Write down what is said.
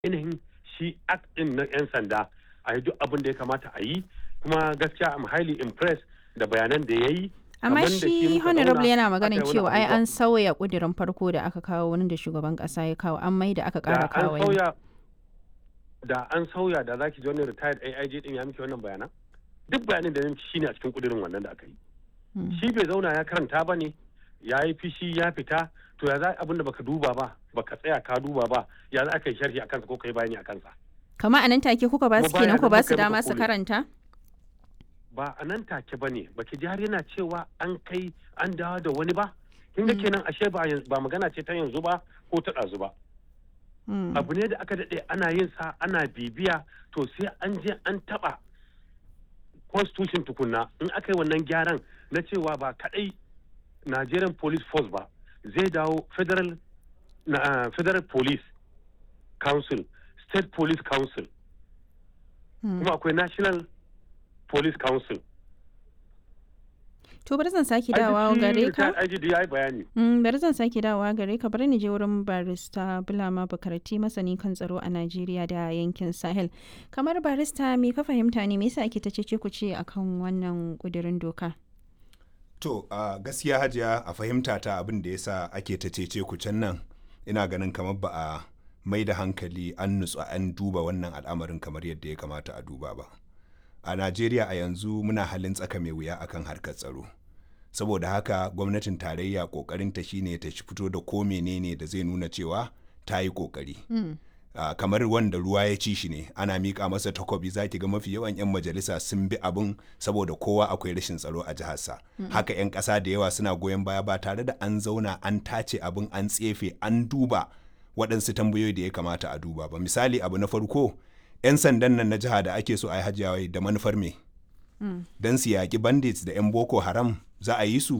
ainihin shi act din na 'yan sanda a yi duk abin da ya kamata a yi kuma gaskiya am highly impressed da bayanan da ya yi amma kamar da shi shi muka honorable zauna yana aka maganin yi wani cewa ai abubuwa. an sauya kudirin farko da aka kawo wani da shugaban kasa ya kawo an mai da aka da kara an kawo wani. sauya da an sauya da zaki ji wani retired AIG din ya miki wannan bayanan duk bayanin da ya miki shine a cikin kudirin wannan da aka yi Mm. shi bai zauna ya karanta ba ne ya yi fishi ya fita to ya za abin da baka duba ba baka tsaya ka duba ba ya za ka yi sharhi a kansa ko ka yi bayani a kansa kama a nan take kuka ba su Kuma baya kenan ku nan ba muka su yi maka dama su koli. karanta ba a nan take ba ne baki ji har yana cewa an kai an dawo da wani ba kin ga kenan ashe ba yanzu- ba magana ce ta yanzu ba ko ta ɗazu ba Mm. abu ne da aka daɗe ana yin sa ana bibiya to sai an je an taɓa constitution tukunna in aka yi wannan gyaran na cewa ba kaɗai nigerian police force ba zai dawo federal na, ah, federal police council state police council Mm. kuma akwai national police council to bari zan sake dawowa gare ka IGD ya yi bayani Mm, bari zan sake dawowa gare ka bari ni je wurin barista Bulama Bukarati masani kan tsaro a Najeriya da yankin Sahel. Kamar barista me ka fahimta ne me yasa ake ta cece ku ce akan wannan kudirin doka? To, a gaskiya hajiya a fahimta ta abin da ya sa ake ta cece ku can nan ina ganin kamar ba a mai da hankali an nutsu an duba wannan al'amarin kamar yadda ya kamata a duba ba. A Najeriya a yanzu muna halin tsaka mai wuya akan harkar tsaro. Saboda haka gwamnatin tarayya kokarinta shine ta shi fito da ko menene da zai nuna cewa ta yi kokari. Ah, kamar wanda ruwa ya ci shi ne ana miƙa masa takobi za ki ga mafi yawan 'yan majalisa sun bi abin saboda kowa akwai rashin tsaro a jiharsa haka 'yan ƙasa da yawa suna goyon baya ba tare da an zauna an tace abin an tsefe an duba waɗansu tambayoyi da ya kamata a duba ba misali abu na farko 'yan sandan nan na jiha da ake so a yi hajjawai da manufar me don su yaƙi bandits da 'yan boko haram za a yi su